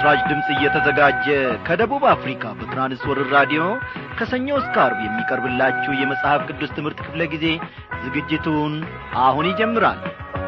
ለምሥራች ድምፅ እየተዘጋጀ ከደቡብ አፍሪካ በትራንስወርር ራዲዮ ከሰኞ እስከ አርብ የሚቀርብላችሁ የመጽሐፍ ቅዱስ ትምህርት ክፍለ ጊዜ ዝግጅቱን አሁን ይጀምራል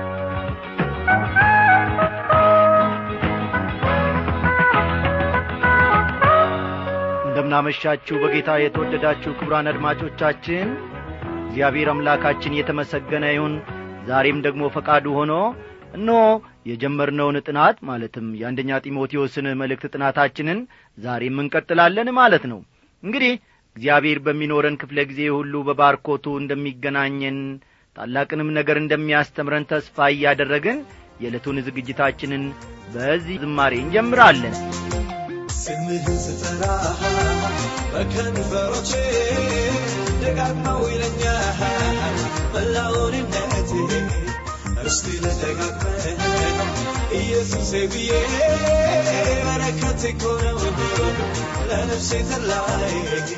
እንደምናመሻችሁ በጌታ የተወደዳችሁ ክቡራን አድማጮቻችን እግዚአብሔር አምላካችን የተመሰገነ ይሁን ዛሬም ደግሞ ፈቃዱ ሆኖ እነሆ የጀመርነውን ጥናት ማለትም የአንደኛ ጢሞቴዎስን መልእክት ጥናታችንን ዛሬም እንቀጥላለን ማለት ነው እንግዲህ እግዚአብሔር በሚኖረን ክፍለ ጊዜ ሁሉ በባርኮቱ እንደሚገናኘን ታላቅንም ነገር እንደሚያስተምረን ተስፋ እያደረግን የዕለቱን ዝግጅታችንን በዚህ ዝማሬ እንጀምራለን ስምህን ስጠራ በከንፈሮቼ ደጋግመው ይለኛል መላውንነቴ እስቲ ልደጋግመ ኢየሱሴ ብዬ በረከት እኮ ነው ለነፍሴ ተላይ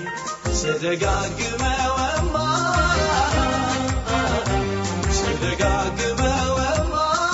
ስደጋግመወማ ስደጋግመወማ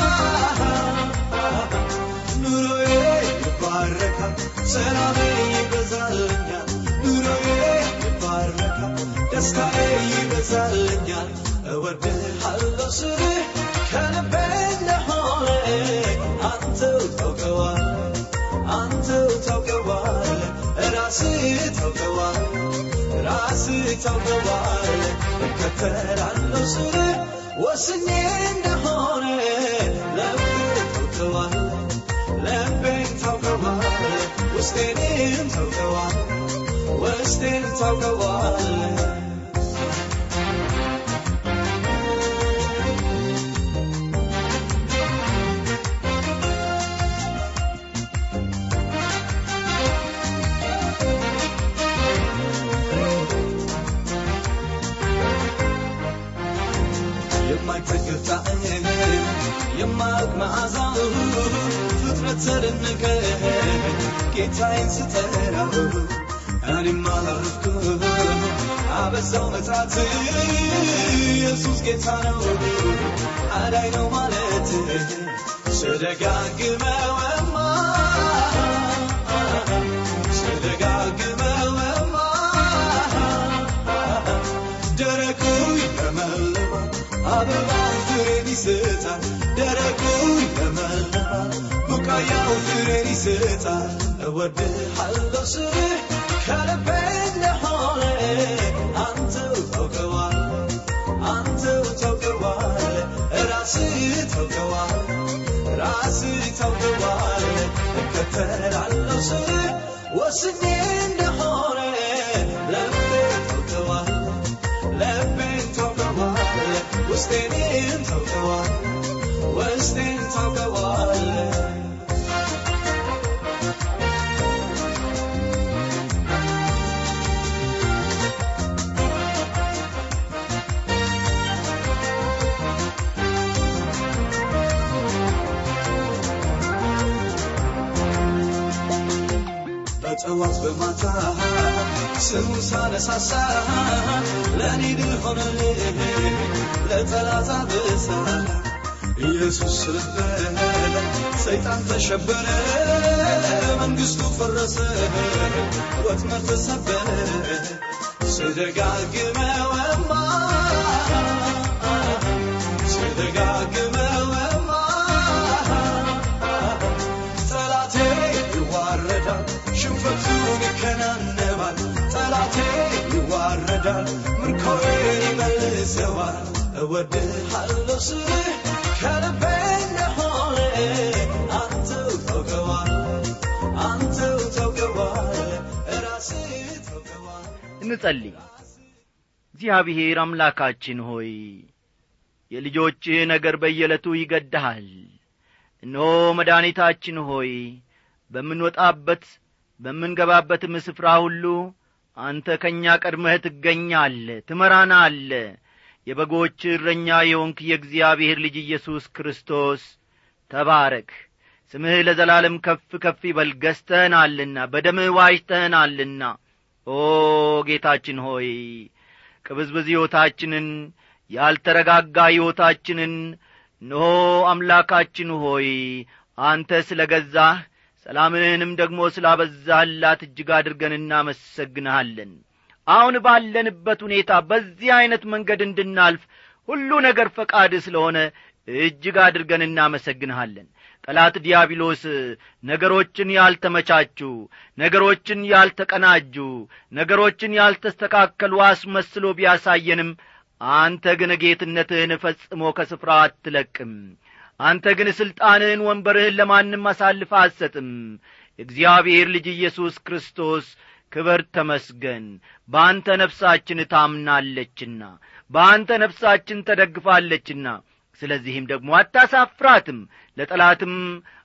ኑሮዬ ይባረካል ሰላሜ ይበዛልኛል ኑሮዬ ይባረካል ደስታዬ ይበዛልኛል እወድሃለሁ ስልህ ከልቤ እንደሆነ አንተው ታውቀዋል አንተው ታውቀዋል ራስህ ታውቀዋል ራስህ ታውቀዋል እከተላለሁ ስልህ ወስኜ እንደሆነ ልቤ ታውቀዋል ልቤን ታውቀዋል ውስጤንም ታውቀዋል ውስጤን ታውቀዋል የማይጠግብ ጣዕም የማያውቅ መዓዛው ፍጥረት ተደነቀ ጌታዬን ስጠራው እኔም አላረፍኩ አበዛው መጣት ኢየሱስ ጌታ ነው አዳይ ነው ማለት ስደጋግመወማ ስደጋግመወማ ደረቁ ይለመልማል አበባ ፍሬን ይሰጣል ደረቁ ይለመልማል ቡቃያው ፍሬን ይሰጣል እወድሃለሁ ስልህ ከልቤ እንደሆነ አንተው ታውቀዋል አንተው ታውቀዋል ራስህ ታውቀዋል ራስህ ታውቀዋል እከተላለሁ ስልህ ወስኜ እንደሆነ ልቤ ታውቀዋል ልቤን ታውቀዋል ውስጤንም ታውቀዋል ውስጤን ታውቀዋል በጠዋት በማታ ስሙ ሳነሳሳ ለእኔ ድል ሆነልህ ለጠላት አበሳ ኢየሱስ ስለበለ ሰይጣን ተሸበረ መንግስቱ ፈረሰ ወጥመድ ተሰበረ ስደጋግመወማ ስደጋግመወማ ጠላቴ ይዋረዳል ሽንፈቱን ይከናነባል ጠላቴ ይዋረዳል ምርኮዬን ይመልሰዋል እወድሃለሁ ስልህ ከልቤ እንደሆነ አንተው ታውቀዋል አንተው ታውቀዋል ራስህ ታውቀዋል እንጸልይ እግዚአብሔር አምላካችን ሆይ የልጆችህ ነገር በየዕለቱ ይገድሃል እነሆ መድኃኒታችን ሆይ በምንወጣበት በምንገባበትም ስፍራ ሁሉ አንተ ከእኛ ቀድመህ ትገኛለ ትመራናለ የበጎች እረኛ የሆንክ የእግዚአብሔር ልጅ ኢየሱስ ክርስቶስ ተባረክ ስምህ ለዘላለም ከፍ ከፍ ይበል ገዝተህናልና በደምህ ዋጅተህናልና ኦ ጌታችን ሆይ ቅብዝብዝ ሕይወታችንን ያልተረጋጋ ሕይወታችንን እነሆ አምላካችን ሆይ አንተ ስለ ገዛህ ሰላምህንም ደግሞ ስላበዛህላት እጅግ አድርገን እናመሰግንሃለን አሁን ባለንበት ሁኔታ በዚህ ዐይነት መንገድ እንድናልፍ ሁሉ ነገር ፈቃድ ስለሆነ እጅግ አድርገን እናመሰግንሃለን ጠላት ዲያብሎስ ነገሮችን ያልተመቻቹ ነገሮችን ያልተቀናጁ ነገሮችን ያልተስተካከሉ አስመስሎ ቢያሳየንም አንተ ግን ጌትነትህን ፈጽሞ ከስፍራ አትለቅም አንተ ግን ሥልጣንህን ወንበርህን ለማንም አሳልፈ አትሰጥም የእግዚአብሔር ልጅ ኢየሱስ ክርስቶስ ክበር ተመስገን በአንተ ነፍሳችን ታምናለችና በአንተ ነፍሳችን ተደግፋለችና ስለዚህም ደግሞ አታሳፍራትም ለጠላትም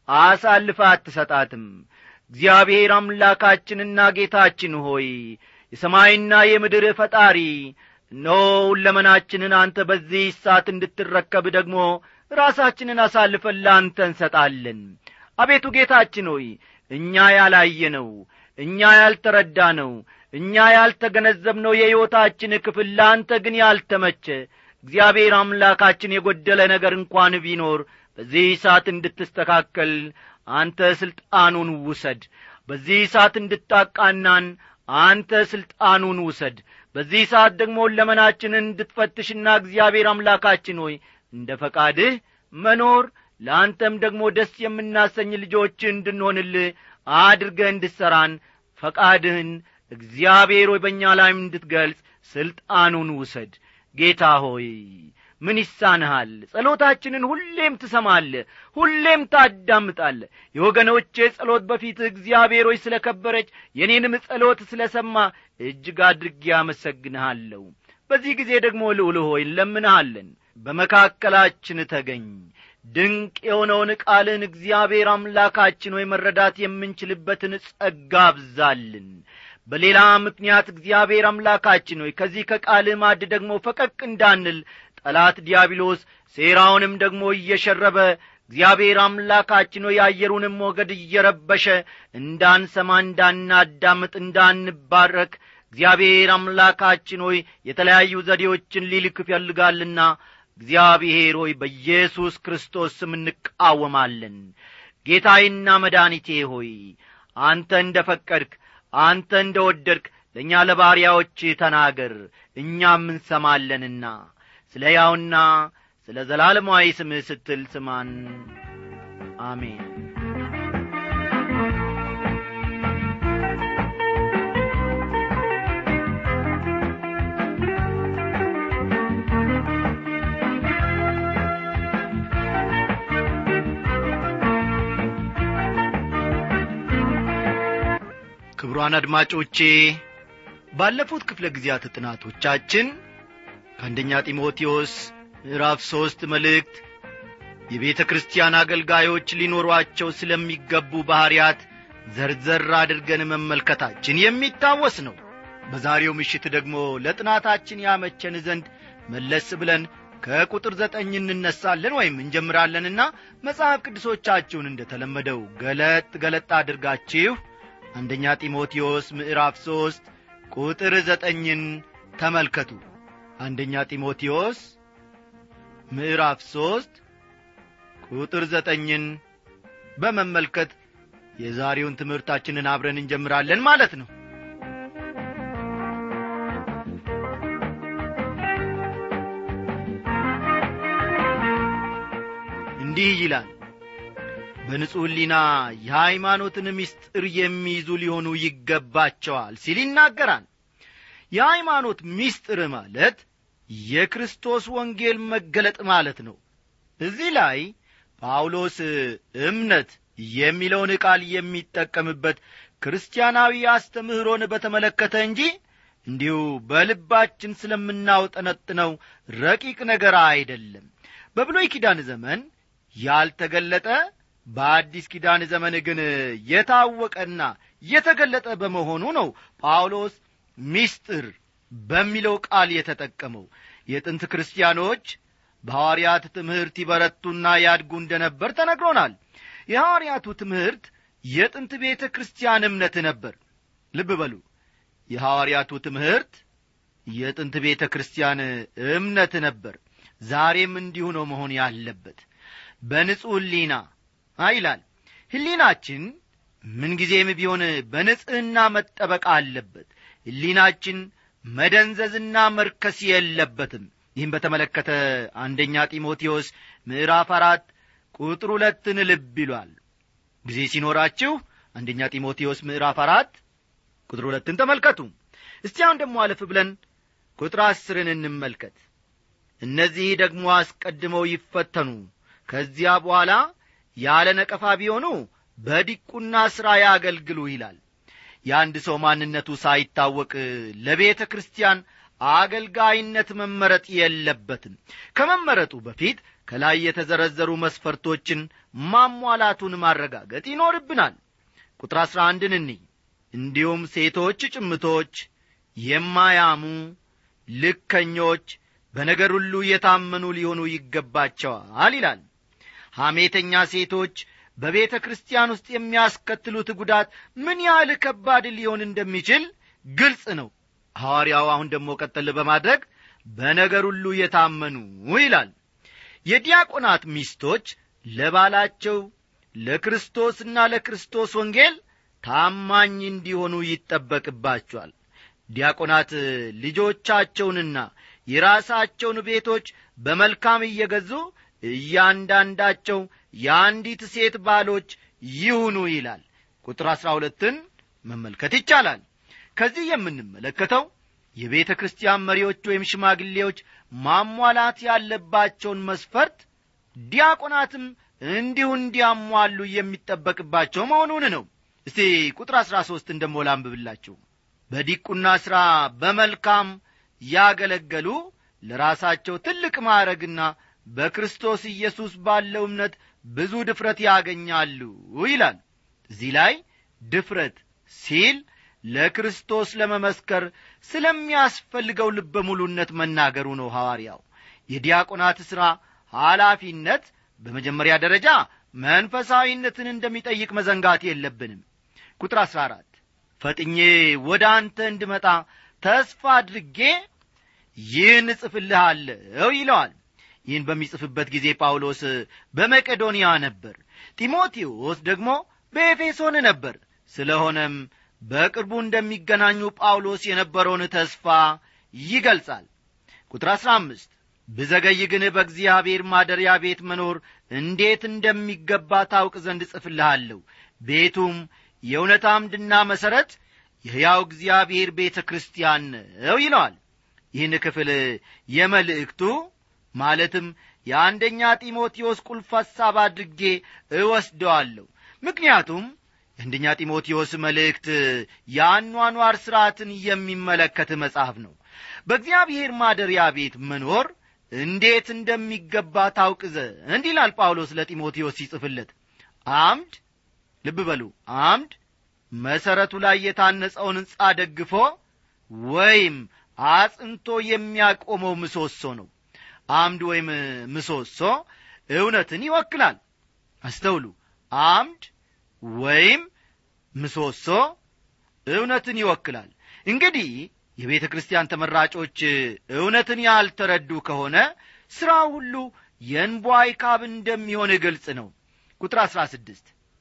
አሳልፈ አትሰጣትም እግዚአብሔር አምላካችንና ጌታችን ሆይ የሰማይና የምድር ፈጣሪ እነሆ ሁለመናችንን አንተ በዚህ ሰዓት እንድትረከብ ደግሞ ራሳችንን አሳልፈን ለአንተ እንሰጣለን አቤቱ ጌታችን ሆይ እኛ ያላየነው እኛ ያልተረዳነው እኛ ያልተገነዘብነው የሕይወታችን ክፍል ለአንተ ግን ያልተመቸ እግዚአብሔር አምላካችን የጐደለ ነገር እንኳን ቢኖር በዚህ ሰዓት እንድትስተካከል አንተ ሥልጣኑን ውሰድ በዚህ ሰዓት እንድታቃናን አንተ ሥልጣኑን ውሰድ በዚህ ሰዓት ደግሞ ለመናችንን እንድትፈትሽና እግዚአብሔር አምላካችን ሆይ እንደ ፈቃድህ መኖር ለአንተም ደግሞ ደስ የምናሰኝ ልጆች እንድንሆንልህ አድርገህ እንድሠራን ፈቃድህን እግዚአብሔር ሆይ በእኛ ላይም እንድትገልጽ ሥልጣኑን ውሰድ ጌታ ሆይ ምን ይሳንሃል ጸሎታችንን ሁሌም ትሰማለ ሁሌም ታዳምጣለ የወገኖቼ ጸሎት በፊት እግዚአብሔር ሆይ ስለ ከበረች የኔንም ጸሎት ስለ ሰማ እጅግ አድርጌ አመሰግንሃለሁ በዚህ ጊዜ ደግሞ ልዑል ሆይ እንለምንሃለን በመካከላችን ተገኝ ድንቅ የሆነውን ቃልን እግዚአብሔር አምላካችን ሆይ መረዳት የምንችልበትን ጸጋ አብዛልን በሌላ ምክንያት እግዚአብሔር አምላካችን ሆይ ከዚህ ከቃልህ ማድ ደግሞ ፈቀቅ እንዳንል ጠላት ዲያብሎስ ሴራውንም ደግሞ እየሸረበ እግዚአብሔር አምላካችን ሆይ የአየሩንም ሞገድ እየረበሸ እንዳንሰማ እንዳናዳምጥ እንዳንባረክ እግዚአብሔር አምላካችን ሆይ የተለያዩ ዘዴዎችን ሊልክ ይፈልጋልና እግዚአብሔር ሆይ በኢየሱስ ክርስቶስ ስም እንቃወማለን ጌታዬና መድኃኒቴ ሆይ አንተ እንደ ፈቀድክ አንተ እንደ ወደድክ ለእኛ ለባሪያዎች ተናገር እኛም እንሰማለንና ስለ ያውና ስለ ዘላለማዊ ስምህ ስትል ስማን አሜን ክቡራን አድማጮቼ ባለፉት ክፍለ ጊዜያት ጥናቶቻችን ከአንደኛ ጢሞቴዎስ ምዕራፍ ሦስት መልእክት የቤተ ክርስቲያን አገልጋዮች ሊኖሯቸው ስለሚገቡ ባሕርያት ዘርዘር አድርገን መመልከታችን የሚታወስ ነው በዛሬው ምሽት ደግሞ ለጥናታችን ያመቸን ዘንድ መለስ ብለን ከቁጥር ዘጠኝ እንነሳለን ወይም እንጀምራለንና መጽሐፍ ቅዱሶቻችሁን እንደ ተለመደው ገለጥ ገለጥ አድርጋችሁ አንደኛ ጢሞቴዎስ ምዕራፍ ሦስት ቁጥር ዘጠኝን ተመልከቱ አንደኛ ጢሞቴዎስ ምዕራፍ ሦስት ቁጥር ዘጠኝን በመመልከት የዛሬውን ትምህርታችንን አብረን እንጀምራለን ማለት ነው እንዲህ ይላል በንጹሕ ሕሊና የሃይማኖትን ምስጢር የሚይዙ ሊሆኑ ይገባቸዋል ሲል ይናገራል የሃይማኖት ምስጢር ማለት የክርስቶስ ወንጌል መገለጥ ማለት ነው እዚህ ላይ ጳውሎስ እምነት የሚለውን ቃል የሚጠቀምበት ክርስቲያናዊ አስተምህሮን በተመለከተ እንጂ እንዲሁ በልባችን ስለምናውጠነጥነው ረቂቅ ነገር አይደለም በብሎይ ኪዳን ዘመን ያልተገለጠ በአዲስ ኪዳን ዘመን ግን የታወቀና የተገለጠ በመሆኑ ነው ጳውሎስ ሚስጥር በሚለው ቃል የተጠቀመው የጥንት ክርስቲያኖች በሐዋርያት ትምህርት ይበረቱና ያድጉ እንደ ነበር ተነግሮናል የሐዋርያቱ ትምህርት የጥንት ቤተ ክርስቲያን እምነት ነበር ልብ በሉ የሐዋርያቱ ትምህርት የጥንት ቤተ ክርስቲያን እምነት ነበር ዛሬም እንዲሁ ነው መሆን ያለበት በንጹሕ ሕሊና ይላል ሕሊናችን ምንጊዜም ቢሆን በንጽሕና መጠበቅ አለበት ሕሊናችን መደንዘዝና መርከስ የለበትም ይህም በተመለከተ አንደኛ ጢሞቴዎስ ምዕራፍ አራት ቁጥር ሁለትን ልብ ይሏል ጊዜ ሲኖራችሁ አንደኛ ጢሞቴዎስ ምዕራፍ አራት ቁጥር ሁለትን ተመልከቱ እስቲ አሁን ደግሞ አለፍ ብለን ቁጥር አስርን እንመልከት እነዚህ ደግሞ አስቀድመው ይፈተኑ ከዚያ በኋላ ያለ ነቀፋ ቢሆኑ በዲቁና ሥራ ያገልግሉ ይላል የአንድ ሰው ማንነቱ ሳይታወቅ ለቤተ ክርስቲያን አገልጋይነት መመረጥ የለበትም ከመመረጡ በፊት ከላይ የተዘረዘሩ መስፈርቶችን ማሟላቱን ማረጋገጥ ይኖርብናል ቁጥር አሥራ አንድን እንይ እንዲሁም ሴቶች ጭምቶች የማያሙ ልከኞች በነገር ሁሉ የታመኑ ሊሆኑ ይገባቸዋል ይላል ሐሜተኛ ሴቶች በቤተ ክርስቲያን ውስጥ የሚያስከትሉት ጉዳት ምን ያህል ከባድ ሊሆን እንደሚችል ግልጽ ነው ሐዋርያው አሁን ደግሞ ቀጠል በማድረግ በነገር ሁሉ የታመኑ ይላል የዲያቆናት ሚስቶች ለባላቸው ለክርስቶስና ለክርስቶስ ወንጌል ታማኝ እንዲሆኑ ይጠበቅባቸዋል ዲያቆናት ልጆቻቸውንና የራሳቸውን ቤቶች በመልካም እየገዙ እያንዳንዳቸው የአንዲት ሴት ባሎች ይሁኑ ይላል ቁጥር አሥራ ሁለትን መመልከት ይቻላል ከዚህ የምንመለከተው የቤተ ክርስቲያን መሪዎች ወይም ሽማግሌዎች ማሟላት ያለባቸውን መስፈርት ዲያቆናትም እንዲሁ እንዲያሟሉ የሚጠበቅባቸው መሆኑን ነው እስቲ ቁጥር አሥራ ሦስትን ደሞ ላንብብላችሁ በዲቁና ሥራ በመልካም ያገለገሉ ለራሳቸው ትልቅ ማዕረግና በክርስቶስ ኢየሱስ ባለው እምነት ብዙ ድፍረት ያገኛሉ ይላል እዚህ ላይ ድፍረት ሲል ለክርስቶስ ለመመስከር ስለሚያስፈልገው ልበ ሙሉነት መናገሩ ነው ሐዋርያው የዲያቆናት ሥራ ኃላፊነት በመጀመሪያ ደረጃ መንፈሳዊነትን እንደሚጠይቅ መዘንጋት የለብንም ቁጥር አሥራ አራት ፈጥኜ ወደ አንተ እንድመጣ ተስፋ አድርጌ ይህን እጽፍልሃለሁ ይለዋል ይህን በሚጽፍበት ጊዜ ጳውሎስ በመቄዶንያ ነበር ጢሞቴዎስ ደግሞ በኤፌሶን ነበር ስለሆነም በቅርቡ እንደሚገናኙ ጳውሎስ የነበረውን ተስፋ ይገልጻል ቁጥር አሥራ አምስት ብዘገይ ግን በእግዚአብሔር ማደሪያ ቤት መኖር እንዴት እንደሚገባ ታውቅ ዘንድ እጽፍልሃለሁ ቤቱም የእውነት አምድና መሠረት የሕያው እግዚአብሔር ቤተ ክርስቲያን ነው ይለዋል ይህን ክፍል የመልእክቱ ማለትም የአንደኛ ጢሞቴዎስ ቁልፍ ሐሳብ አድርጌ እወስደዋለሁ ምክንያቱም የአንደኛ ጢሞቴዎስ መልእክት የአኗኗር ሥርዓትን የሚመለከት መጽሐፍ ነው በእግዚአብሔር ማደሪያ ቤት መኖር እንዴት እንደሚገባ ታውቅ ዘንድ ይላል ጳውሎስ ለጢሞቴዎስ ሲጽፍለት አምድ ልብ በሉ አምድ መሠረቱ ላይ የታነጸውን ሕንጻ ደግፎ ወይም አጽንቶ የሚያቆመው ምሰሶ ነው አምድ ወይም ምሰሶ እውነትን ይወክላል አስተውሉ አምድ ወይም ምሰሶ እውነትን ይወክላል እንግዲህ የቤተ ክርስቲያን ተመራጮች እውነትን ያልተረዱ ከሆነ ሥራ ሁሉ የእንቧይ ካብ እንደሚሆን ግልጽ ነው ቁጥር አሥራ ስድስት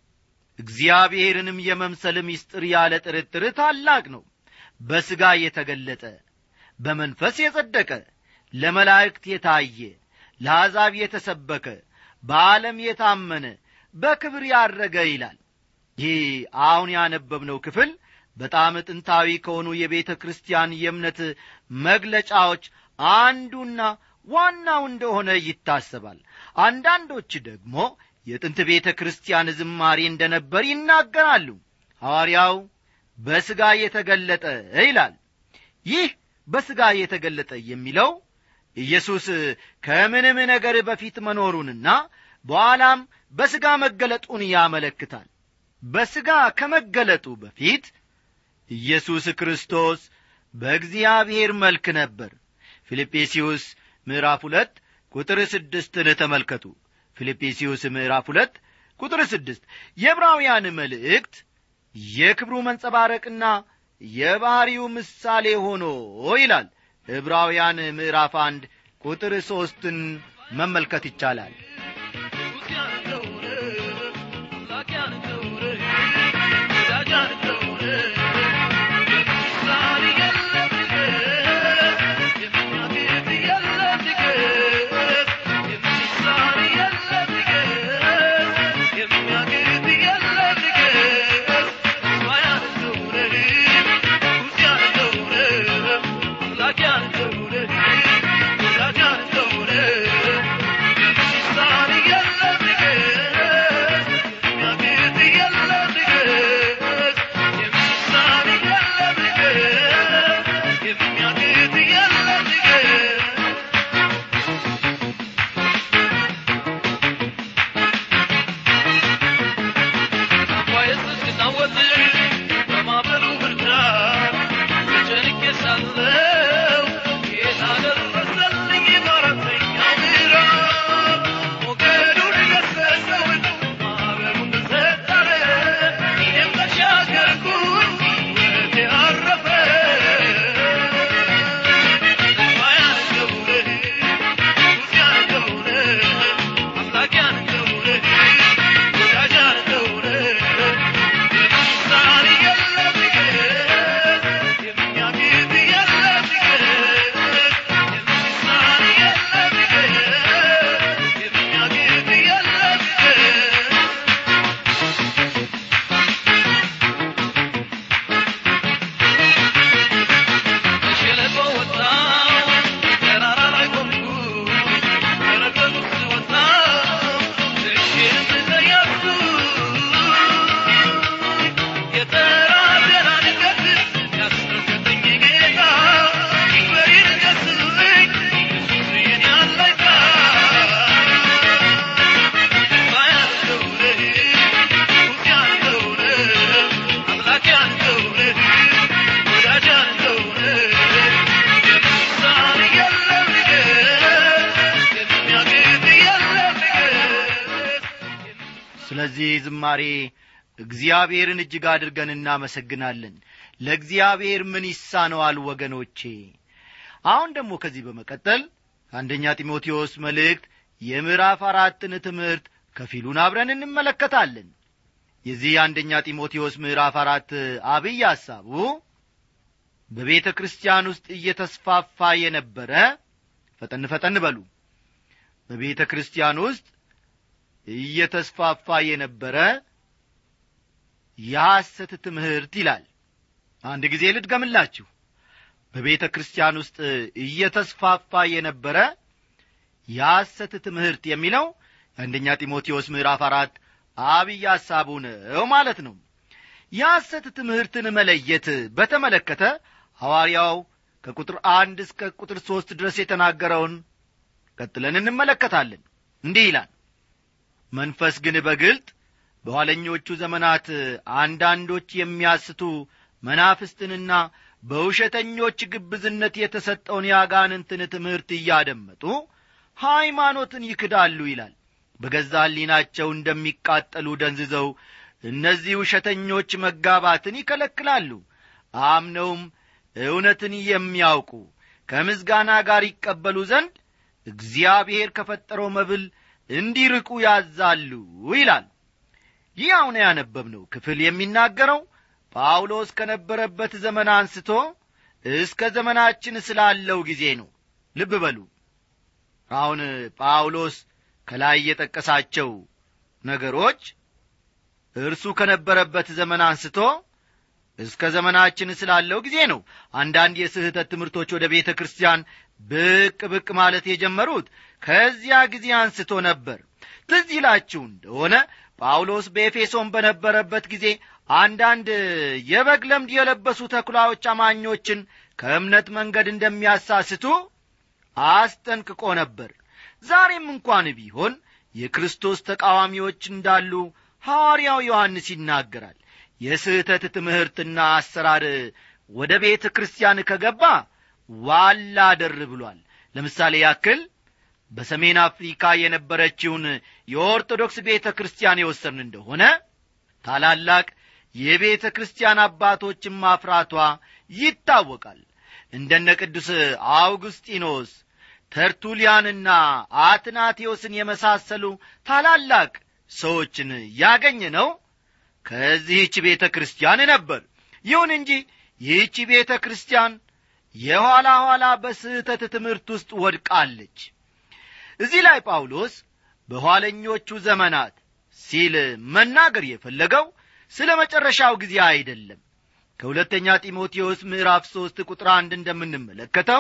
እግዚአብሔርንም የመምሰል ምስጢር ያለ ጥርጥር ታላቅ ነው በሥጋ የተገለጠ በመንፈስ የጸደቀ ለመላእክት የታየ ለአሕዛብ የተሰበከ በዓለም የታመነ በክብር ያረገ ይላል ይህ አሁን ያነበብነው ክፍል በጣም ጥንታዊ ከሆኑ የቤተ ክርስቲያን የእምነት መግለጫዎች አንዱና ዋናው እንደሆነ ይታሰባል አንዳንዶች ደግሞ የጥንት ቤተ ክርስቲያን ዝማሬ እንደነበር ይናገራሉ ሐዋርያው በሥጋ የተገለጠ ይላል ይህ በሥጋ የተገለጠ የሚለው ኢየሱስ ከምንም ነገር በፊት መኖሩንና በኋላም በሥጋ መገለጡን ያመለክታል በሥጋ ከመገለጡ በፊት ኢየሱስ ክርስቶስ በእግዚአብሔር መልክ ነበር ፊልጵስዩስ ምዕራፍ ሁለት ቁጥር ስድስትን ተመልከቱ ፊልጵስዩስ ምዕራፍ ሁለት ቁጥር ስድስት የዕብራውያን መልእክት የክብሩ መንጸባረቅና የባሕሪው ምሳሌ ሆኖ ይላል ዕብራውያን ምዕራፍ አንድ ቁጥር ሦስትን መመልከት ይቻላል ስለዚህ ዝማሬ እግዚአብሔርን እጅግ አድርገን እናመሰግናለን ለእግዚአብሔር ምን ይሳነዋል ወገኖቼ አሁን ደግሞ ከዚህ በመቀጠል አንደኛ ጢሞቴዎስ መልእክት የምዕራፍ አራትን ትምህርት ከፊሉን አብረን እንመለከታለን የዚህ አንደኛ ጢሞቴዎስ ምዕራፍ አራት አብይ ሐሳቡ በቤተ ክርስቲያን ውስጥ እየተስፋፋ የነበረ ፈጠን ፈጠን በሉ በቤተ ክርስቲያን ውስጥ እየተስፋፋ የነበረ የሐሰት ትምህርት ይላል አንድ ጊዜ ልድገምላችሁ በቤተ ክርስቲያን ውስጥ እየተስፋፋ የነበረ የሐሰት ትምህርት የሚለው የአንደኛ ጢሞቴዎስ ምዕራፍ አራት አብይ ሐሳቡ ነው ማለት ነው የሐሰት ትምህርትን መለየት በተመለከተ ሐዋርያው ከቁጥር አንድ እስከ ቁጥር ሦስት ድረስ የተናገረውን ቀጥለን እንመለከታለን እንዲህ ይላል መንፈስ ግን በግልጥ በኋለኞቹ ዘመናት አንዳንዶች የሚያስቱ መናፍስትንና በውሸተኞች ግብዝነት የተሰጠውን የአጋንንትን ትምህርት እያደመጡ ሃይማኖትን ይክዳሉ ይላል በገዛ ሕሊናቸው እንደሚቃጠሉ ደንዝዘው እነዚህ ውሸተኞች መጋባትን ይከለክላሉ አምነውም እውነትን የሚያውቁ ከምስጋና ጋር ይቀበሉ ዘንድ እግዚአብሔር ከፈጠረው መብል እንዲርቁ ያዛሉ ይላል ይህ አሁን ያነበብነው ክፍል የሚናገረው ጳውሎስ ከነበረበት ዘመን አንስቶ እስከ ዘመናችን ስላለው ጊዜ ነው ልብ በሉ አሁን ጳውሎስ ከላይ የጠቀሳቸው ነገሮች እርሱ ከነበረበት ዘመን አንስቶ እስከ ዘመናችን ስላለው ጊዜ ነው አንዳንድ የስህተት ትምህርቶች ወደ ቤተ ክርስቲያን ብቅ ብቅ ማለት የጀመሩት ከዚያ ጊዜ አንስቶ ነበር ትዝ ይላችሁ እንደሆነ ጳውሎስ በኤፌሶን በነበረበት ጊዜ አንዳንድ የበግ ለምድ የለበሱ ተኩላዎች አማኞችን ከእምነት መንገድ እንደሚያሳስቱ አስጠንቅቆ ነበር ዛሬም እንኳን ቢሆን የክርስቶስ ተቃዋሚዎች እንዳሉ ሐዋርያው ዮሐንስ ይናገራል የስህተት ትምህርትና አሰራር ወደ ቤተ ክርስቲያን ከገባ ዋላ ደር ብሏል ለምሳሌ ያክል በሰሜን አፍሪካ የነበረችውን የኦርቶዶክስ ቤተ ክርስቲያን የወሰርን እንደሆነ ታላላቅ የቤተ ክርስቲያን አባቶችን ማፍራቷ ይታወቃል እንደነ ቅዱስ አውግስጢኖስ ተርቱሊያንና አትናቴዎስን የመሳሰሉ ታላላቅ ሰዎችን ያገኘ ነው ከዚህች ቤተ ክርስቲያን ነበር ይሁን እንጂ ይህች ቤተ ክርስቲያን የኋላ ኋላ በስህተት ትምህርት ውስጥ ወድቃለች እዚህ ላይ ጳውሎስ በኋለኞቹ ዘመናት ሲል መናገር የፈለገው ስለ መጨረሻው ጊዜ አይደለም ከሁለተኛ ጢሞቴዎስ ምዕራፍ ሦስት ቁጥር አንድ እንደምንመለከተው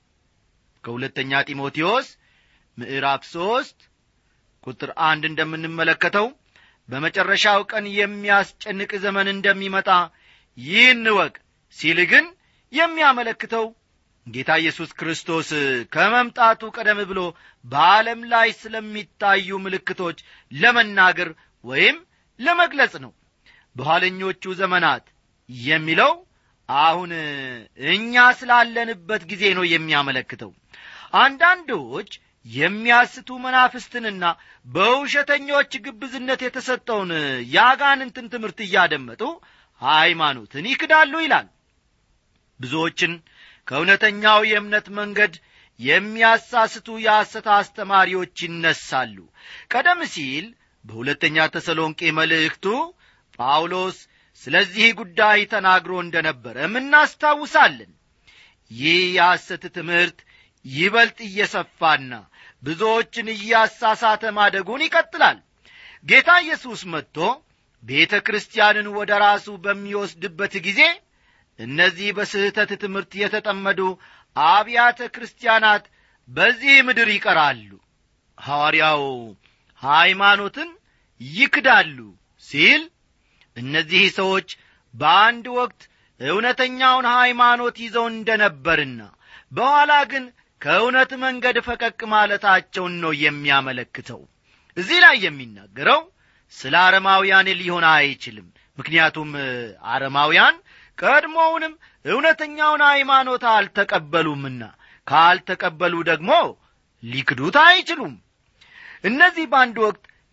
ከሁለተኛ ጢሞቴዎስ ምዕራፍ ሦስት ቁጥር አንድ እንደምንመለከተው በመጨረሻው ቀን የሚያስጨንቅ ዘመን እንደሚመጣ ይህን ወቅ ሲል ግን የሚያመለክተው ጌታ ኢየሱስ ክርስቶስ ከመምጣቱ ቀደም ብሎ በዓለም ላይ ስለሚታዩ ምልክቶች ለመናገር ወይም ለመግለጽ ነው በኋለኞቹ ዘመናት የሚለው አሁን እኛ ስላለንበት ጊዜ ነው የሚያመለክተው አንዳንዶች የሚያስቱ መናፍስትንና በውሸተኞች ግብዝነት የተሰጠውን የአጋንንትን ትምህርት እያደመጡ ሃይማኖትን ይክዳሉ ይላል ብዙዎችን ከእውነተኛው የእምነት መንገድ የሚያሳስቱ የሐሰት አስተማሪዎች ይነሳሉ ቀደም ሲል በሁለተኛ ተሰሎንቄ መልእክቱ ጳውሎስ ስለዚህ ጉዳይ ተናግሮ እንደ ነበረም እናስታውሳለን ይህ የሐሰት ትምህርት ይበልጥ እየሰፋና ብዙዎችን እያሳሳተ ማደጉን ይቀጥላል ጌታ ኢየሱስ መጥቶ ቤተ ክርስቲያንን ወደ ራሱ በሚወስድበት ጊዜ እነዚህ በስህተት ትምህርት የተጠመዱ አብያተ ክርስቲያናት በዚህ ምድር ይቀራሉ ሐዋርያው ሃይማኖትን ይክዳሉ ሲል እነዚህ ሰዎች በአንድ ወቅት እውነተኛውን ሃይማኖት ይዘው እንደ ነበርና በኋላ ግን ከእውነት መንገድ ፈቀቅ ማለታቸውን ነው የሚያመለክተው እዚህ ላይ የሚናገረው ስለ አረማውያን ሊሆን አይችልም ምክንያቱም አረማውያን ቀድሞውንም እውነተኛውን ሃይማኖት አልተቀበሉምና ካልተቀበሉ ደግሞ ሊክዱት አይችሉም እነዚህ በአንድ ወቅት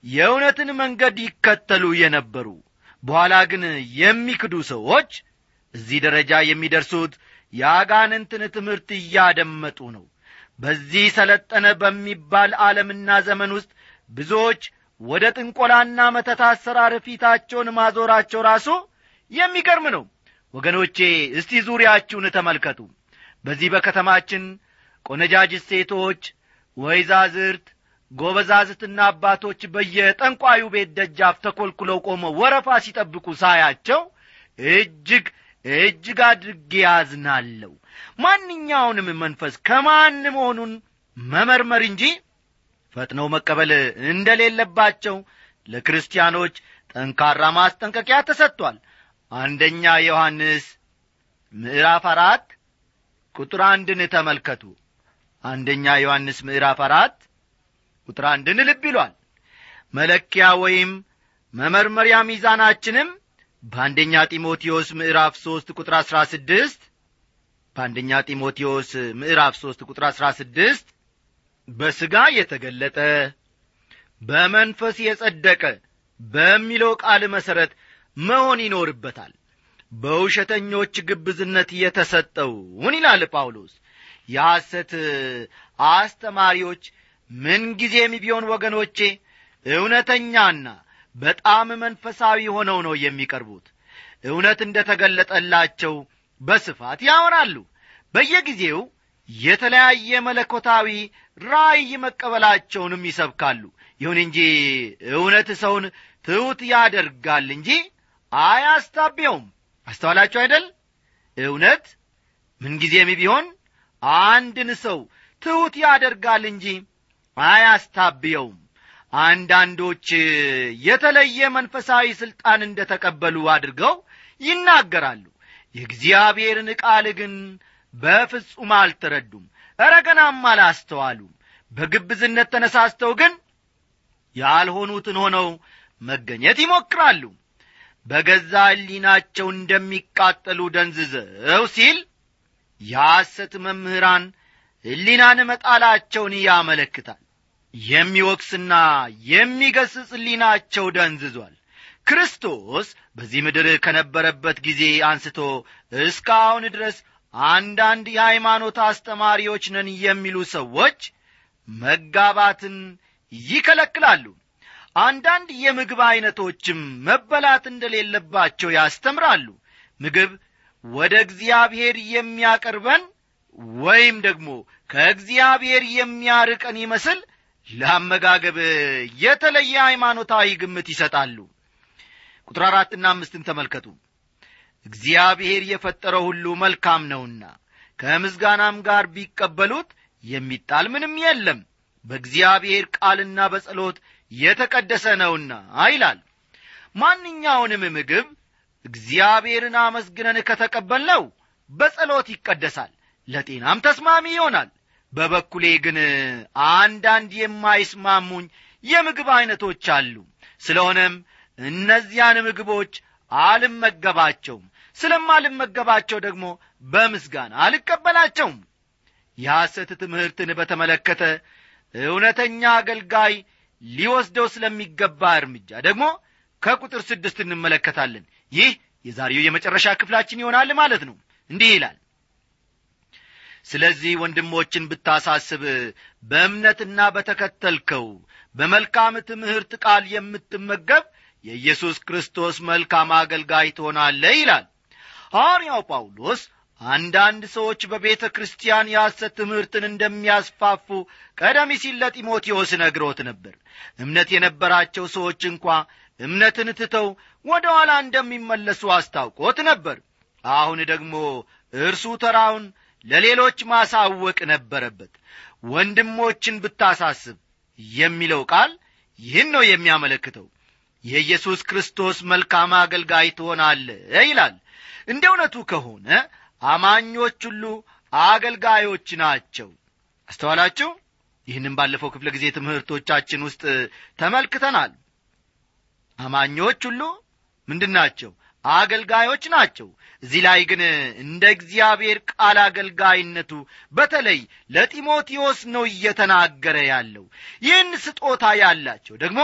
የእውነትን መንገድ ይከተሉ የነበሩ በኋላ ግን የሚክዱ ሰዎች እዚህ ደረጃ የሚደርሱት የአጋንንትን ትምህርት እያደመጡ ነው በዚህ ሰለጠነ በሚባል ዓለምና ዘመን ውስጥ ብዙዎች ወደ ጥንቆላና መተት አሰራር ፊታቸውን ማዞራቸው ራሱ የሚገርም ነው ወገኖቼ እስቲ ዙሪያችሁን ተመልከቱ በዚህ በከተማችን ቆነጃጅት ሴቶች ወይዛዝርት ጎበዛዝትና አባቶች በየጠንቋዩ ቤት ደጃፍ ተኰልኩለው ቆመው ወረፋ ሲጠብቁ ሳያቸው እጅግ እጅግ አድርጌ ያዝናለሁ ማንኛውንም መንፈስ ከማን መሆኑን መመርመር እንጂ ፈጥነው መቀበል እንደሌለባቸው ለክርስቲያኖች ጠንካራ ማስጠንቀቂያ ተሰጥቷል አንደኛ ዮሐንስ ምዕራፍ አራት ቁጥር አንድን ተመልከቱ አንደኛ ዮሐንስ ምዕራፍ አራት ቁጥር አንድን ልብ ይሏል መለኪያ ወይም መመርመሪያ ሚዛናችንም በአንደኛ ጢሞቴዎስ ምዕራፍ ሦስት ቁጥር አሥራ ስድስት በአንደኛ ጢሞቴዎስ ምዕራፍ ሦስት ቁጥር አሥራ ስድስት በሥጋ የተገለጠ በመንፈስ የጸደቀ በሚለው ቃል መሠረት መሆን ይኖርበታል በውሸተኞች ግብዝነት የተሰጠውን ይላል ጳውሎስ የሐሰት አስተማሪዎች ምንጊዜም ቢሆን ወገኖቼ እውነተኛና በጣም መንፈሳዊ ሆነው ነው የሚቀርቡት እውነት እንደ ተገለጠላቸው በስፋት ያወራሉ በየጊዜው የተለያየ መለኮታዊ ራእይ መቀበላቸውንም ይሰብካሉ ይሁን እንጂ እውነት ሰውን ትሑት ያደርጋል እንጂ አያስታቢያውም አስተዋላችሁ አይደል እውነት ምንጊዜም ቢሆን አንድን ሰው ትሑት ያደርጋል እንጂ አያስታብየውም አንዳንዶች የተለየ መንፈሳዊ ሥልጣን እንደ ተቀበሉ አድርገው ይናገራሉ የእግዚአብሔርን ቃል ግን በፍጹም አልተረዱም እረገናም አላስተዋሉም በግብዝነት ተነሳስተው ግን ያልሆኑትን ሆነው መገኘት ይሞክራሉ በገዛ ሕሊናቸው እንደሚቃጠሉ ደንዝዘው ሲል የሐሰት መምህራን ሕሊናን መጣላቸውን ያመለክታል የሚወቅስና የሚገስጽ ሕሊናቸው ደንዝዟል ክርስቶስ በዚህ ምድር ከነበረበት ጊዜ አንስቶ እስካሁን ድረስ አንዳንድ የሃይማኖት አስተማሪዎች ነን የሚሉ ሰዎች መጋባትን ይከለክላሉ አንዳንድ የምግብ ዐይነቶችም መበላት እንደሌለባቸው ያስተምራሉ ምግብ ወደ እግዚአብሔር የሚያቀርበን ወይም ደግሞ ከእግዚአብሔር የሚያርቀን ይመስል ለአመጋገብ የተለየ ሃይማኖታዊ ግምት ይሰጣሉ ቁጥር አራትና አምስትን ተመልከቱ እግዚአብሔር የፈጠረው ሁሉ መልካም ነውና ከምስጋናም ጋር ቢቀበሉት የሚጣል ምንም የለም በእግዚአብሔር ቃልና በጸሎት የተቀደሰ ነውና ይላል ማንኛውንም ምግብ እግዚአብሔርን አመስግነን ከተቀበልነው በጸሎት ይቀደሳል ለጤናም ተስማሚ ይሆናል በበኩሌ ግን አንዳንድ የማይስማሙኝ የምግብ ዐይነቶች አሉ ስለሆነም እነዚያን ምግቦች አልመገባቸውም ስለማልመገባቸው ደግሞ በምስጋና አልቀበላቸውም የሐሰት ትምህርትን በተመለከተ እውነተኛ አገልጋይ ሊወስደው ስለሚገባ እርምጃ ደግሞ ከቁጥር ስድስት እንመለከታለን ይህ የዛሬው የመጨረሻ ክፍላችን ይሆናል ማለት ነው እንዲህ ይላል ስለዚህ ወንድሞችን ብታሳስብ በእምነትና በተከተልከው በመልካም ትምህርት ቃል የምትመገብ የኢየሱስ ክርስቶስ መልካም አገልጋይ ትሆናለህ ይላል ሐዋርያው ጳውሎስ አንዳንድ ሰዎች በቤተ ክርስቲያን የሐሰት ትምህርትን እንደሚያስፋፉ ቀደም ሲል ለጢሞቴዎስ ነግሮት ነበር እምነት የነበራቸው ሰዎች እንኳ እምነትን ትተው ወደ ኋላ እንደሚመለሱ አስታውቆት ነበር አሁን ደግሞ እርሱ ተራውን ለሌሎች ማሳወቅ ነበረበት ወንድሞችን ብታሳስብ የሚለው ቃል ይህን ነው የሚያመለክተው የኢየሱስ ክርስቶስ መልካም አገልጋይ ትሆናለ ይላል እንደ እውነቱ ከሆነ አማኞች ሁሉ አገልጋዮች ናቸው አስተዋላችሁ ይህንም ባለፈው ክፍለ ጊዜ ትምህርቶቻችን ውስጥ ተመልክተናል አማኞች ሁሉ ምንድን ናቸው አገልጋዮች ናቸው እዚህ ላይ ግን እንደ እግዚአብሔር ቃል አገልጋይነቱ በተለይ ለጢሞቴዎስ ነው እየተናገረ ያለው ይህን ስጦታ ያላቸው ደግሞ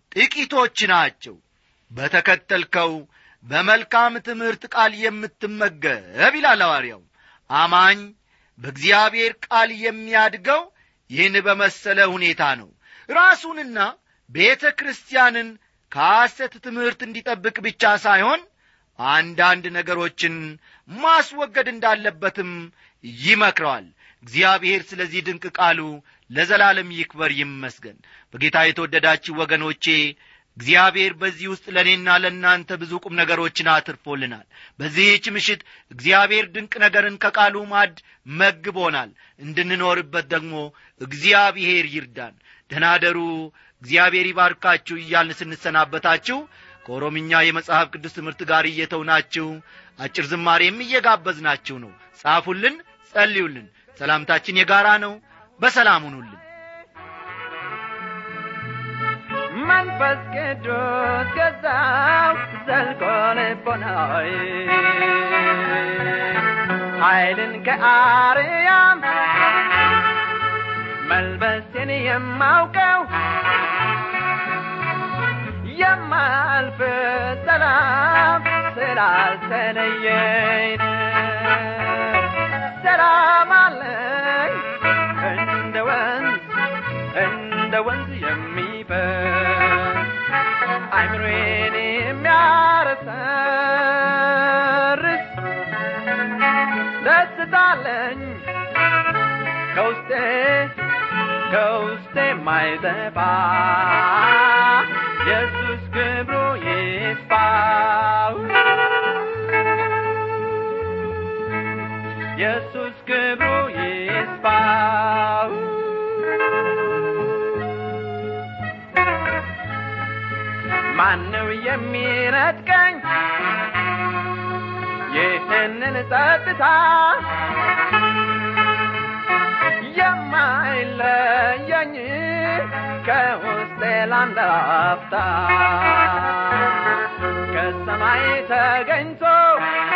ጥቂቶች ናቸው በተከተልከው በመልካም ትምህርት ቃል የምትመገብ ይላል ሐዋርያው አማኝ በእግዚአብሔር ቃል የሚያድገው ይህን በመሰለ ሁኔታ ነው ራሱንና ቤተ ክርስቲያንን ከሐሰት ትምህርት እንዲጠብቅ ብቻ ሳይሆን አንዳንድ ነገሮችን ማስወገድ እንዳለበትም ይመክረዋል እግዚአብሔር ስለዚህ ድንቅ ቃሉ ለዘላለም ይክበር ይመስገን በጌታ የተወደዳችሁ ወገኖቼ እግዚአብሔር በዚህ ውስጥ ለእኔና ለእናንተ ብዙ ቁም ነገሮችን አትርፎልናል በዚህች ምሽት እግዚአብሔር ድንቅ ነገርን ከቃሉ ማድ መግቦናል እንድንኖርበት ደግሞ እግዚአብሔር ይርዳን ደናደሩ እግዚአብሔር ይባርካችሁ እያልን ስንሰናበታችሁ ከኦሮምኛ የመጽሐፍ ቅዱስ ትምህርት ጋር እየተውናችሁ አጭር ዝማሬም እየጋበዝናችሁ ነው ጻፉልን ጸልዩልን ሰላምታችን የጋራ ነው በሰላም ሁኑልን መንፈስ ቅዱስ ገዛው ዘልቆ ልቦናዊ ኃይልን ከአርያም መልበስን የማውቀው የማልፍ ሰላም ስላልተለየኝ ሰላም አለኝ እንደ ወንዝ እንደ ወንዝ የሚፈስ አይምሮዬን የሚያረሰርስ ደስታለኝ ከውስጤ ከውስጤ የማይጠፋ ኢየሱስ ክብሩ ይስፋ ኢየሱስ ክብሩ ይስፋ ማነው የሚነጥቀኝ ይህንን ጸጥታ የማይለየኝ ከውስጤ ለአንድ አፍታ ከሰማይ ተገኝቶ